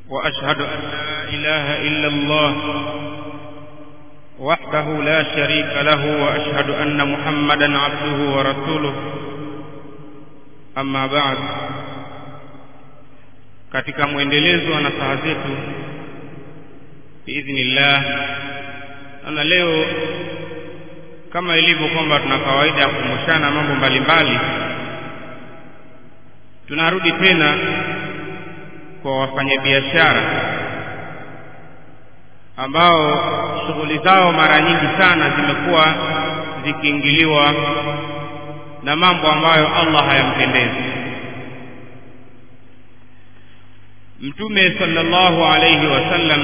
واشهد ان لا اله الا الله وحده لا شريك له واشهد ان محمدا عبده ورسوله اما بعد katika mwendelezo wa nasaha zetu biidhnillah na leo kama ilivyo kwamba tuna kawaida ya kukumbushana mambo mbalimbali tunarudi tena kwa wafanyabiashara ambao shughuli zao mara nyingi sana zimekuwa zikiingiliwa na mambo ambayo Allah hayampendezi mtume sallallahu alayhi wasallam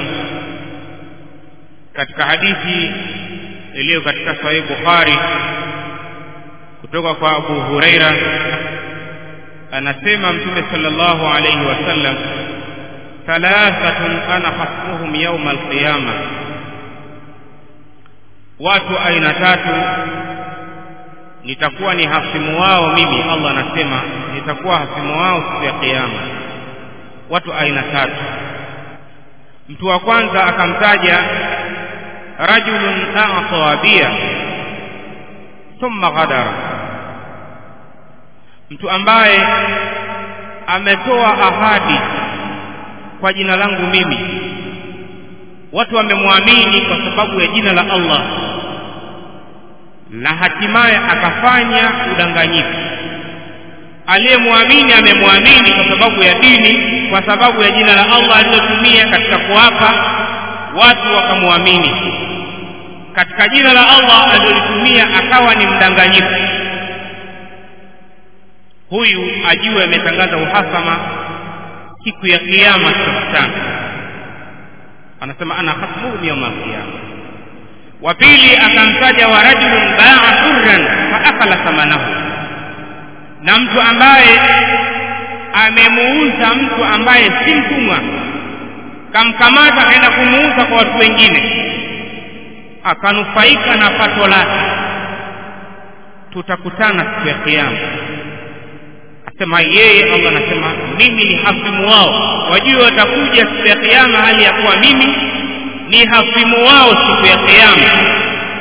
katika hadithi iliyo katika sahih bukhari kutoka kwa abu huraira anasema mtume sallallahu alayhi wasallam thalathatun ana hasbuhum yawma alqiyama watu aina tatu nitakuwa ni hasimu wao mimi Allah anasema nitakuwa hasimu wao siku ya kiyama watu aina tatu mtu wa kwanza akamtaja rajulun a'ta bia thumma ghadara mtu ambaye ametoa ahadi kwa jina langu mimi watu wamemwamini kwa sababu ya jina la Allah na hatimaye akafanya udanganyifu aliyemwamini amemwamini kwa sababu ya dini kwa sababu ya jina la Allah alilotumia katika kuapa watu wakamwamini katika jina la Allah alilolitumia akawa ni mdanganyifu huyu ajue ametangaza uhasama siku ya kiyama tutakutana anasema ana hasbuhum yawma alqiyama wa pili akamtaja wa rajulun ba'a hurran fa akala thamanahu na mtu ambaye amemuuza mtu ambaye si mtumwa kamkamata akaenda kumuuza kwa watu wengine akanufaika na pato lake tutakutana siku ya kiyama asema yeye Allah anasema mimi ni hafimu wao wajue watakuja siku ya kiyama hali ya kuwa mimi ni hafimu wao siku ya kiyama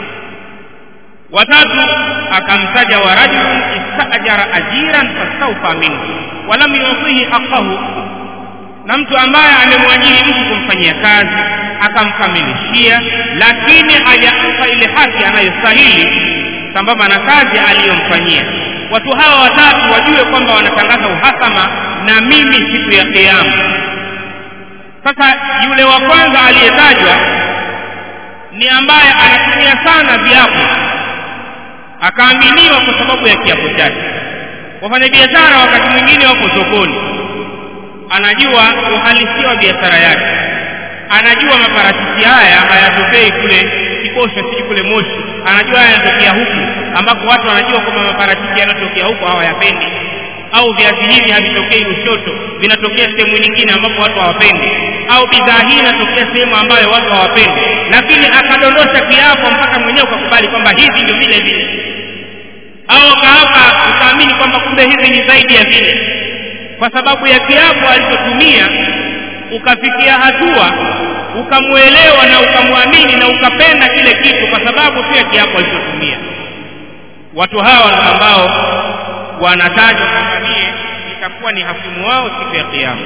watatu akamtaja wa rajulun istajara ajiran fastawfa minhu walam yutihi haqqahu na mtu ambaye amemwajiri mtu kumfanyia kazi akamkamilishia lakini hajampa ile haki anayostahili sambamba na kazi aliyomfanyia watu hawa watatu wajue kwamba wanatangaza uhasama na mimi siku ya kiyama sasa yule wa kwanza aliyetajwa ni ambaye anatumia sana viapo akaaminiwa kwa sababu ya kiapo chake wafanyabiashara wakati mwingine wako sokoni anajua uhalisia wa biashara yake anajua maparachichi haya hayatokei kule kikosha siji kule moshi anajua haya yanatokea huku ambako watu wanajua kwamba maparachichi yanatokea huku hawayapendi au viazi hivi havitokei Lushoto vinatokea sehemu nyingine ambapo watu hawapendi au bidhaa hii inatokea sehemu ambayo watu hawapendi lakini akadondosha kiapo mpaka mwenyewe ukakubali kwamba hivi ndio vile vile au kaapa ukaamini kwamba kumbe hivi ni zaidi ya vile kwa sababu ya kiapo alichotumia ukafikia hatua ukamwelewa na ukamwamini na ukapenda kile kitu kwa sababu tu ya kiapo alichotumia watu hawa ambao wanatajwa kwamba mie itakuwa ni hakimu wao siku ya kiyama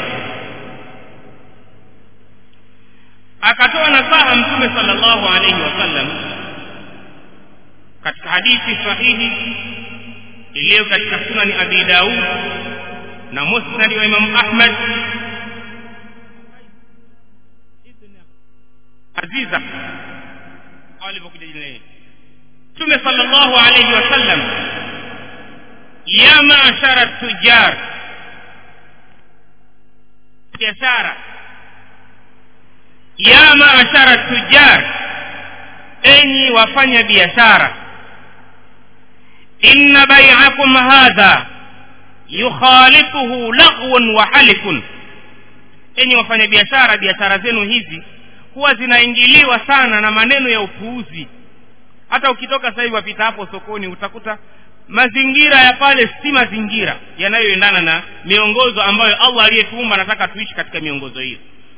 akatoa nasaha mtume sallallahu alaihi wasallam katika hadithi sahihi iliyo katika sunani abi daud na musnadi wa imamu ahmad aziza au alivyokuja jina hili mtume sallallahu alaihi wasallam ya maashara tujar biashara ya maashara tujar enyi wafanya biashara inna bai'akum hadha yukhalituhu laghwun wa halikun enyi wafanya biashara biashara zenu hizi huwa zinaingiliwa sana na maneno ya upuuzi hata ukitoka sasa hivi wapita hapo sokoni utakuta mazingira ya pale si mazingira yanayoendana na miongozo ambayo allah aliyetuumba anataka tuishi katika miongozo hiyo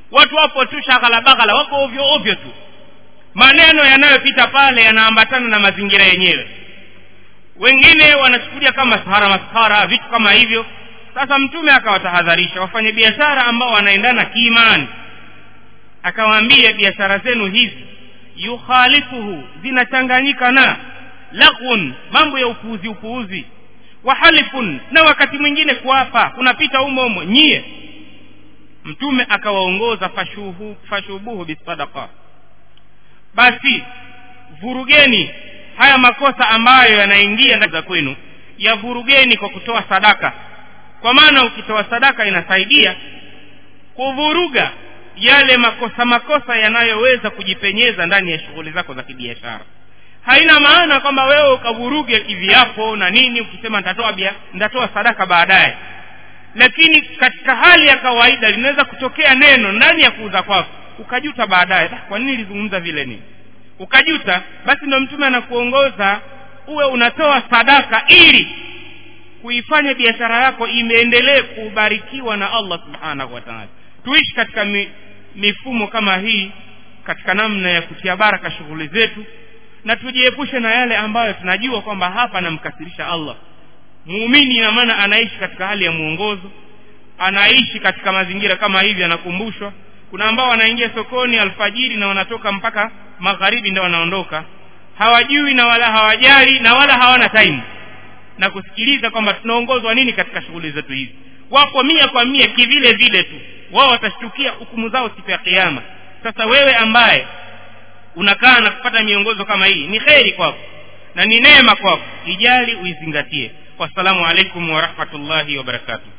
watu wapo tu shaghalabaghala wako ovyo ovyo tu maneno yanayopita pale yanaambatana na mazingira yenyewe wengine wanachukulia kama sahara masahara vitu kama hivyo sasa mtume akawatahadharisha wafanye biashara ambao wanaendana kiimani akawaambia biashara zenu hizi yukhalifuhu zinachanganyika na laghun mambo ya upuuzi upuuzi wahalifun na wakati mwingine kuapa kunapita umo umo nyie mtume akawaongoza fashuhu fashubuhu bisadaqa basi vurugeni haya makosa ambayo yanaingia ndani za kwenu yavurugeni kwa kutoa sadaka kwa maana ukitoa sadaka inasaidia kuvuruga yale makosa makosa yanayoweza kujipenyeza ndani ya shughuli zako za kibiashara haina maana kwamba wewe ukavuruge kiviapo na nini ukisema nitatoa bia nitatoa sadaka baadaye lakini katika hali ya kawaida linaweza kutokea neno ndani ya kuuza kwako ukajuta baadaye kwa nini nilizungumza vile nini ukajuta basi ndo mtume anakuongoza uwe unatoa sadaka ili kuifanya biashara yako imeendelee kubarikiwa na allah subhanahu wa taala tuishi katika mi, mifumo kama hii katika namna ya kutia baraka shughuli zetu na tujiepushe na yale ambayo tunajua kwamba hapa anamkasirisha allah muumini ina maana anaishi katika hali ya mwongozo anaishi katika mazingira kama hivi anakumbushwa kuna ambao wanaingia sokoni alfajiri na wanatoka mpaka magharibi ndio wanaondoka hawajui na wala hawajali na wala hawana time na kusikiliza kwamba tunaongozwa nini katika shughuli zetu hizi wapo mia kwa mia kivile vile tu wao watashtukia hukumu zao siku ya kiama sasa wewe ambaye unakaa na kupata miongozo kama hii ni kheri kwako na ni neema kwako ijali uizingatie wassalamu alaikum warahmatullahi wabarakatuh